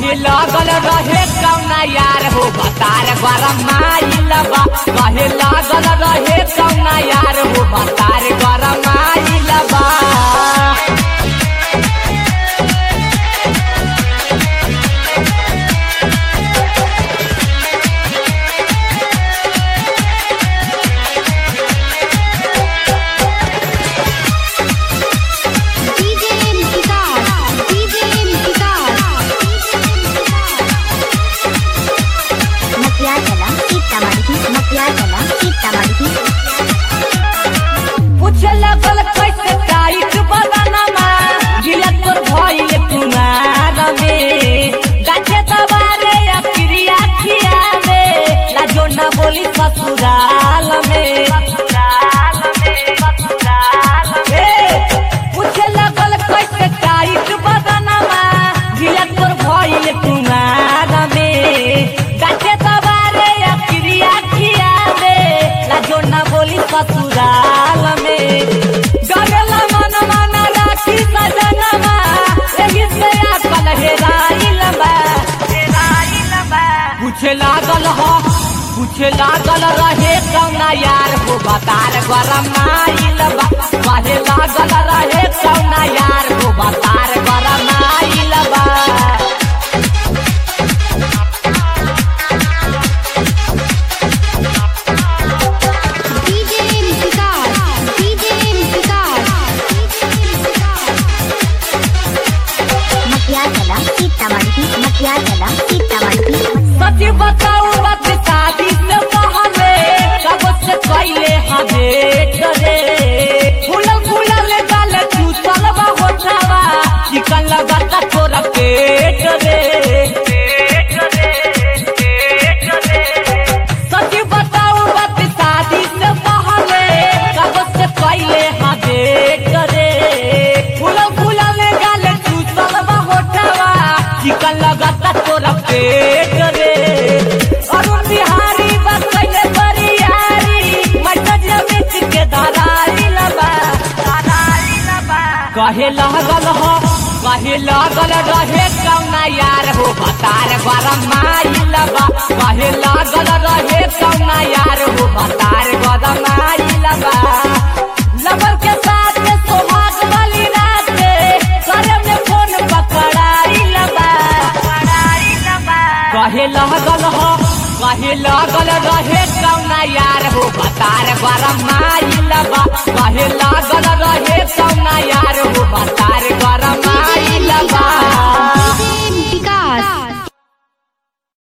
कहे लागल रहे कौना यार हो बतार गरम आइल बा कहे लागल रहे कौना यार हो बतार गरम आइल बा DJ Vikas, DJ Vikas. Makiagala, Sitamarhi, Makiagala, Sitamarhi. पूछे लगल कैसे टाइट बदनमा गिला तोर भइल कुमार में गाछे दबारे या क्रिया खियावे लाजो न बोली ससुराल में ससुराल में ससुराल में पूछे लगल कैसे टाइट बदनमा गिला तोर भइल कुमार में गाछे दबारे या क्रिया खियावे लाजो न बोली ससुराल में डरेला मन मन राखी सजनमा एही से अकल हेराइल बा हेराइल बा पूछे लागल हो पूछे लागल रहे कौना यार हो बतार गरम आइल बा कहे लागल रहे कौना यार हो बतार गरम आइल बा DJ Vikas, DJ Vikas. Makiagala, Sitamarhi, Makiagala, Sitamarhi. सच बताऊ बात शादी से पहले कब से कैले हमे करे फूलल फूलल गाल चूसल बा होठावा चिकन लगाता तोरा पेट रे सच बताऊ बात शादी से पहले कब से कैले हमे करे फूलल फूलल गाल चूसल बा होठावा चिकन लगाता तोरा पेट रे अरुण बिहारी बस कैले बरियारी मैसेज मिट के धराई लबा धराई लबा कहे लागल हो कहे लागल रहे कौना यार हो बतार गरम आइल बा कहे लागल रहे कौना यार हो बतार गरम आइल बा लवर के साथ में सोहाग वाली रात करे में फोन पकड़ाई लबा पकड़ाई लबा कहे लागल हो कहे लागल रहे कौना यार हो बतार गरम आइल बा कहे लागल रहे कौना यार हो बतार गरम आइल बा